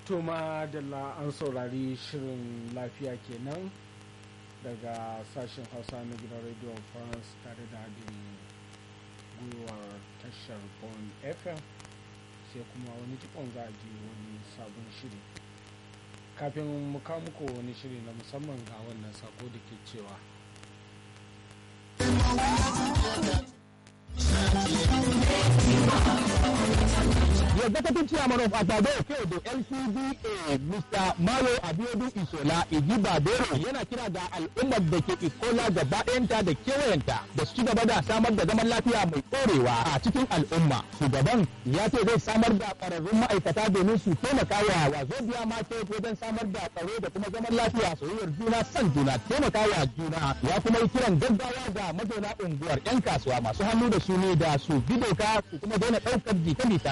to madalla an saurari shirin lafiya kenan daga sashen hausa na gidan radio france tare da haɗin gwiwar tashar bon fm sai kuma wani jikon za a ji wani sabon shiri kafin mu kawo muku wani shiri na musamman ga wannan sako da ke cewa The executive chairman of Atado Kedo LCDA Mr. Mayo Abiodun Isola Ijibadero yana kira ga al'ummar da ke Ikola gaba ɗayanta da kewayenta da su ci gaba da samar da zaman lafiya mai ɗorewa a cikin al'umma. Shugaban ya ce zai samar da ƙwararrun ma'aikata domin su taimaka wa Wazobia Market wajen samar da tsaro da kuma zaman lafiya soyayyar juna son juna taimaka wa juna ya kuma yi kiran gaggawa ga mazauna unguwar 'yan kasuwa masu hannu da shuni da su bi doka su kuma daina ɗaukar jita-jita